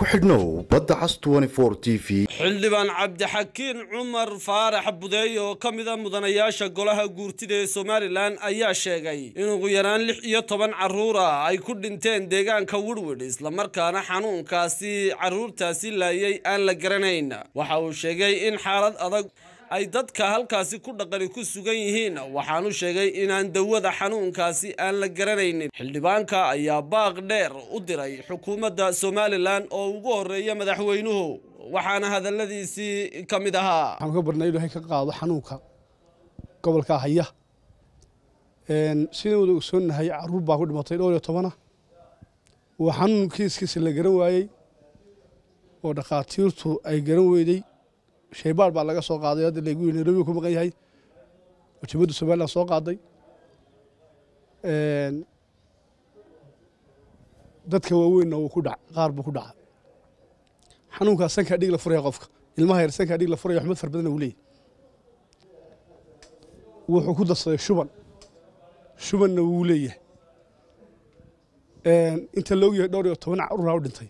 ku xidhnow badda cas t v xildhibaan cabdixakiin cumar faarax budeey oo ka mida mudanayaasha golaha guurtida ee somalilan ayaa sheegay in ugu yaraan lix iyo toban carruur ah ay ku dhinteen deegaanka wirwid islamarkaana xanuunkaasi carruurtaasi laayay aan la garanayn waxa uu sheegay in xaalad adag ay dadka halkaasi ku dhaqani ku sugan yihiin waxaanu sheegay inaan dawada xanuunkaasi aan la garanaynin xildhibaanka ayaa baaq dheer u diray xukuumadda somalilan oo ugu horeeya madaxweynuhu waxaana hadaladiisii ka mid ahaa waxaan ka barnay ilaahay ka qaado xanuunka gobolka haya sidaan wada ogsoonnahay carruur baa ku dhimatay dhowr iyo tobana waa xanuun kiiskiisa la garan waayey oo dhakhaatiirtu ay garan weyday shaybaar baa laga soo qaaday hadda lagu yiri nairobi ku maqan yahay oo jabadda somaliland soo qaaday dadka waaweynna wuu ku dhac qaar buu ku dhaca xanuunkaa sankaa dhig la furaya qofka ilmaha yar sankaa dhig la furaya waxmad far badan uu leeyahy wuxuu ku darsaday shuban shubanna wuu leeyahay inta loogu yahay dhowr iyo toban caruuraa u dhintay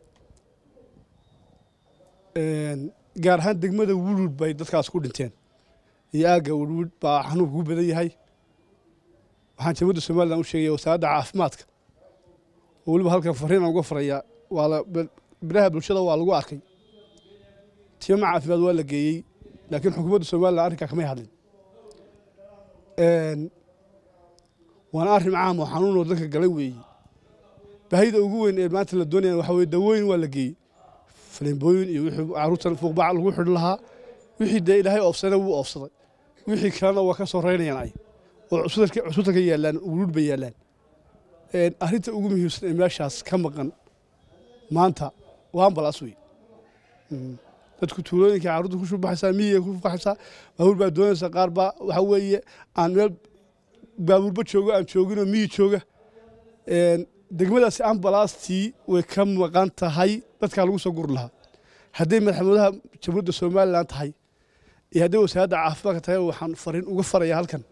gaar ahaan degmada wurwud bay dadkaas ku dhinteen iyo aagga wurwud baa xanuunka ku badan yahay waxaan jamhuurda somalilan u sheegaya wasaaradda caafimaadka oo weliba halkan fariin aan uga farayaa waa la biraha bulshada waa lagu arkay tiima caafimaad waa la geeyey laakiin xukuumadda somalilan arrinkaa kamay hadlin waana arrin caam oo xanuunoo dadka galay weeye baahida ugu weyn ee maanta la doonaya waxa weye dawooyin waa la geeyey faleembooyin iyo wixii carruurtan fuuqbac lagu xidhi lahaa wixii dee ilaahay oofsana wuu oofsaday wixii kalena waa ka soo reynayaan ay oo cusbitalka yaallaan wuruud bay yaallaan arrinta ugu muhiimsan ee meeshaas ka maqan maanta waa ambalaas wey dadku tuulooyinka carruurta ku shubaxaysaa miyiga ku baxaysaa baabuur baa doonaysa qaar baa waxa weeye aan meel baabuurba joogo aan jooginoo miyi jooga degmadaasi ambalaastii way ka maqan tahay dadkaa lagu soo guri lahaa hadday madaxweynaha jamhuuriyadda somalilan tahay iyo hadday wasaaradda caafimaadka tahay waxaan fariin uga faraya halkan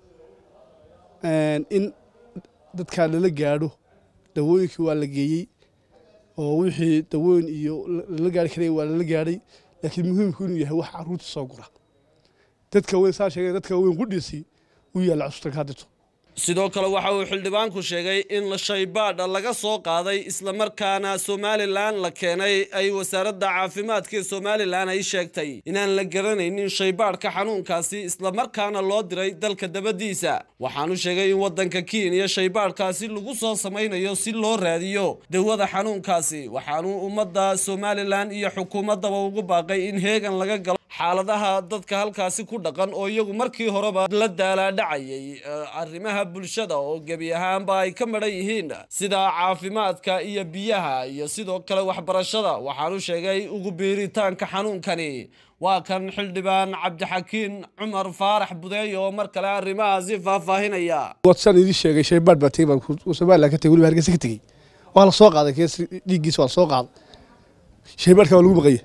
in dadkaa lala gaadho dawooyinkii waa la geeyey oo wixii dawooyin iyo lala gaari karaya waa lala gaadhay laakiin muhiimku inuu yahay wax carruurta soo gura dadka weyn saa sheegay dadka weyn qudhiisii u yaalla cusubtanka hadirto sidoo kale waxa uu xildhibaanku sheegay in shaybaadha laga soo qaaday islamarkaana somalilan la keenay ay wasaaradda caafimaadka ee somalilan ay sheegtay inaan la garanaynin shaybaadhka xanuunkaasi islamarkaana loo diray dalka dabadiisa waxaanu sheegay in waddanka kenya shaybaadhkaasi lagu soo samaynayo si loo raadiyo dawada xanuunkaasi waxaanu ummadda somalilan iyo xukuumaddaba ugu baaqay in heegan laga galo xaaladaha dadka halkaasi ku dhaqan oo iyagu markii horeba la daalaadhacayay arrimaha bulshada oo gebi ahaanba ay ka madhan yihiin sida caafimaadka iyo biyaha iyo sidoo kale waxbarashada waxaanu sheegay ugu biiritaanka xanuunkani waa kan xildhibaan cabdixakiin cumar faarax budeey oo mar kale arrimahaasi faahfaahinaya wadsaan idin sheegay shaybaadh baa tegey baa somalilan ka tegey weliba hargeysa ka tegey waa la soo qaaday kees dhiiggiisa waa la soo qaaday shaybaadhka waa lagu maqanya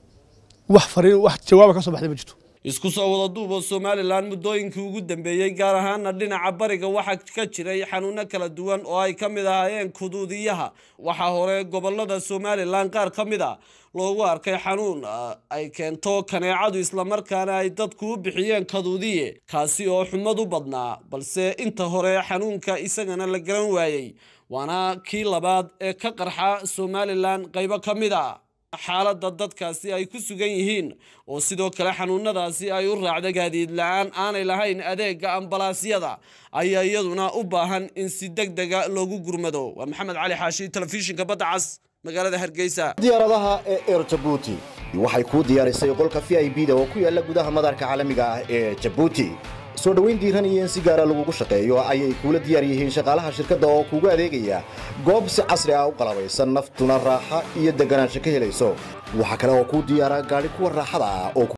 wax fariin wax jawaaba ka soo baxday ma jirto isku soo wada duubo somalilan muddooyinkii ugu dambeeyey gaar ahaana dhinaca bariga waxaa ka jiray xanuuno kala duwan oo ay ka mid ahaayeen kuduudiyaha waxaa hore gobolada somalilan qaar ka mid a loogu arkay xanuun ay keento kaneecadu islamarkaana ay dadku u bixiyeen kaduudiye kaasi oo xumad u badnaa balse inta hore xanuunka isagana la garan waayey waana kii labaad ee ka qarxa somalilan qaybo ka mid a xaaladda dadkaasi ay ku sugan yihiin oo sidoo kale xanuunadaasi ay u raacda gaadiid la-aan aanay lahayn adeega ambalaasyada ayaa iyaduna u baahan in si deg dega loogu gurmado waa maxamed cali xaashi telefishinka badda cas magaalada hargeysa diyaaradaha ee eer jabuuti waxay kuu diyaarisay qolka v i b da oo ku yaalla gudaha madarka caalamiga ah ee jabuuti soo dhowayn diiran iyo in si gaara lagugu shaqeeyo ayay kuula diyaar yihiin shaqaalaha shirkadda oo kuugu adeegaya goob si casri ah u qalabaysan naftuna raaxa iyo deganaansho ka helayso waxaa kale oo kuu diyaara gaadhi kuwa raaxada ah oo